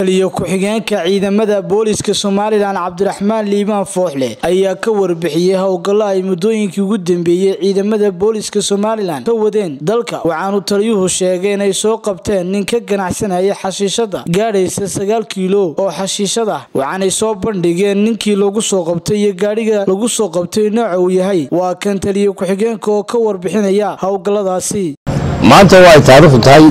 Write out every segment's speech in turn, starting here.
taliyo ku-xigeenka ciidamada booliska somalilan cabdiraxmaan liibaan fooxle ayaa ka warbixiyey howlgallo ay muddooyinkii ugu dambeeyey ciidamada booliska somalilan ka wadeen dalka waxaanu taliyuhu sheegay inay soo qabteen nin ka ganacsanaya xashiishada gaadhaysa sagaal kiilo oo xashiishad ah waxaanay soo bandhigeen ninkii lagu soo qabtay iyo gaadhiga lagu soo qabtay nooca uu yahay waa kan taliyo ku-xigeenka oo ka warbixinaya howlgalladaasi maanta waa ay taariikhdu tahay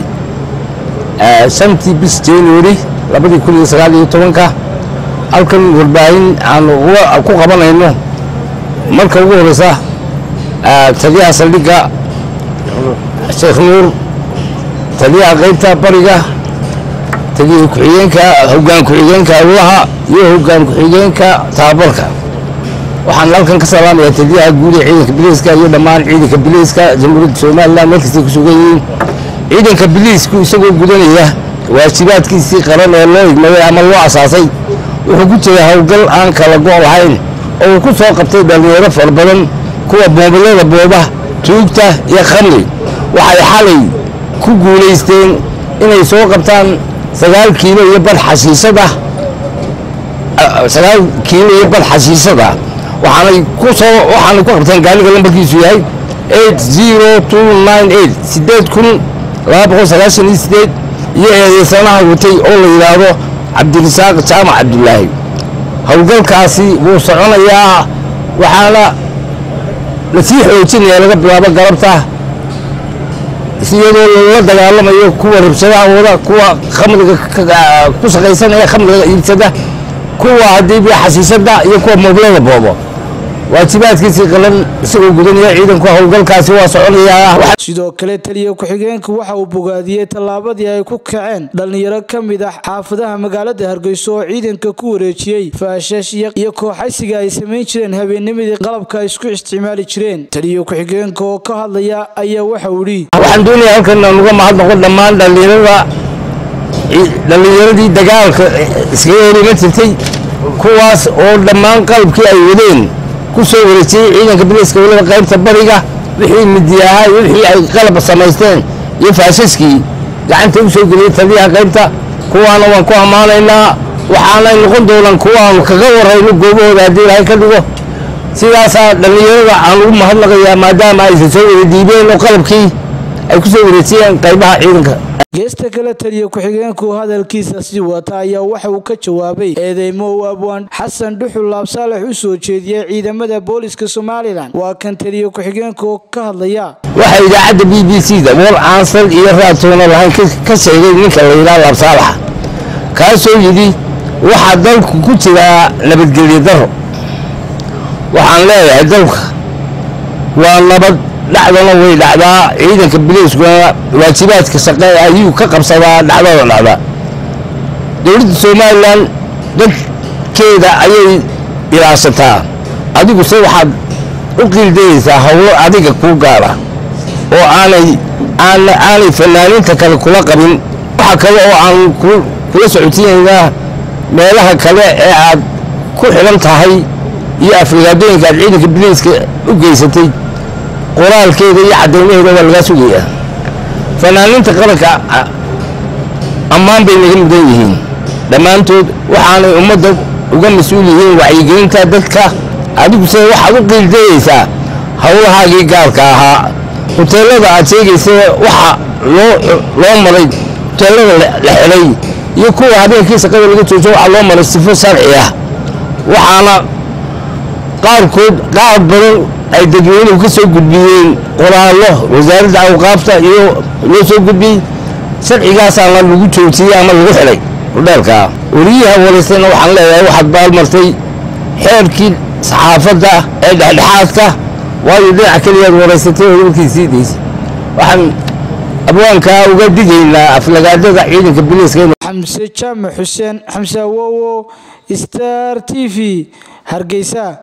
shantii bis january labadii kun iyo sagaal iyo tobanka halkan warbaahin aan ku qabanayno marka ugu horeysa taliyaha saldhigga sheekh nuur taliyaha qaybta bariga taliya ku-xigeenka hoggaan ku-xigeenka awlaha iyo hoggaan ku-xigeenka tababarka waxaan halkan ka salaamayaa taliyaha guud ee ciidanka biliiska iyo dhammaan ciidanka biliiska jamhuuriyadda somalilan markastay ku sugan yihiin ciidanka biliisku isagoo gudanaya waajibaadkiisii qaran ee loo igmaday ama loo asaasay wuxuu ku jiray howlgal aan kala go' lahayn oo uu ku soo qabtay dhallinyaro fara badan kuwa boobilada booba tuugta iyo khamri waxay xalay ku guulaysteen inay soo qabtaan sagaal kiilo iyo bar xashiishada sagaal kiilo iyo bar xashiishada waxaanay ku soo waxaanay ku qabteen gaaliga lambarkiisu yahay eight zero two nine eight sideed kun laba boqol sagaashan iyo sideed iyo eedeysanaha watay oo la yidhaahdo cabdirasaaq jaamac cabdulaahi howlgalkaasi wuu soconayaa waxaana lasii xoojinaya laga bilaabo galabta iyadoo lala dagaalamayo kuwa rabshadaha wada kuwa khamriga ku shaqaysanaya khamriga iibsada kuwa hadiibi xashiishada iyo kuwa mooblada boobo waajibaadkiisii qalan isagoo gudanaya ciidanku howlgalkaasi waa soconayaa sidoo kale taliya ku-xigeenku waxa uu bogaadiyey tallaabadii ay ku kaceen dhallinyaro ka mid ah xaafadaha magaalada hargeyso oo ciidanka ku wareejiyey faashash iyo kooxaysiga ay samayn jireen habeennimadii qalabka ay isku isticmaali jireen taliya ku-xigeenka oo ka hadlaya ayaa waxa uu yidhi waxaan doonayaa halkan aan uga mahadnaqo dhammaan dhallinyarada dhallinyaradii dagaalka iskaga horiman jirtay kuwaas oo dhammaan qalabkii ay wadeen ku soo wareejiyey ciidanka biliiska weliba qaybta bariga wixii midiyahaa iyo wixii ay qalab samaysteen iyo faashaskii gacanta u soo geliyey taliyaha qaybta kuwaana waan ku ammaanaynaa waxaanay noqon doonaan kuwaanu kaga warayno goobahooda haddii ilaahay ka dhigo sidaasaa dhallinyarada aan ugu mahadnaqayaa maadaama aysan soo wada diibeen oo qalabkii ay ku soo wareejiyeen qaybaha ciidanka geesta kale taliya ku-xigeenku hadalkiisa sii wata ayaa waxa uu ka jawaabay eedeymo uu abwaan xasan dhuxul laabsaalex u soo jeediyey ciidamada booliska somalilan waa kan taliya ku-xigeenka oo ka hadlaya waxaa idaacadda b b c da war aansal iyo raadtoona lahayn ka sheegay ninka la yidhaha laabsaalaxa kaasoo yidhi waxaa dalku ku jiraa nabadgelyo daro waxaan leeyahay dalka waa nabad dhacdana way dhacdaa ciidanka biliiskuna waajibaadka shaqe ayuu ka qabsadaa dhacdada dhacda dowladda somalilan dadkeeda ayay ilaashataa adiguse waxaad u qiildayaysaa howlo adiga kuu gaara oo aanay aanay fanaaniinta kale kula qabin waxa kale oo aan kula socotiinaynaa meelaha kale ee aad ku xidhan tahay iyo afrigaadooyinka aad ciidanka biliiska u geysatay qoraalkeeda iyo caddaymaheeda waa lagaa sugayaa fanaaniinta qaranka ammaan bay naga mudan yihiin dhammaantood waxaanay ummadda uga mas-uul yihiin wacyigelinta dadka adiguse waxaad u qiildayaysaa howlahaagii gaarka ahaa huteelada aad sheegaysa waxa loo maray huteelada la xidhay iyo kuwa habeenkii shaqada laga joojo waxaa loo maray sifo sharci ah waxaana qaarkood qaar badan ay dadweynuhu ka soo gudbiyeen qoraallo wasaaradda awqaafta iyo loo soo gudbiyey sharcigaasaana lagu joojiyey ama lagu xidhay hudheelkaa wariyaha waraystayna waxaan leeyahay waxaad baalmartay xeerkii saxaafadda ee dhexdhexaadka waayo dhinaca keliyaad waraysatay oo warkii sii daysay waxaan abwaankaa uga digaynaa aflagaadada ciidanka biliiska xamse jaamac xuseen xamse awowo star t v hargeysa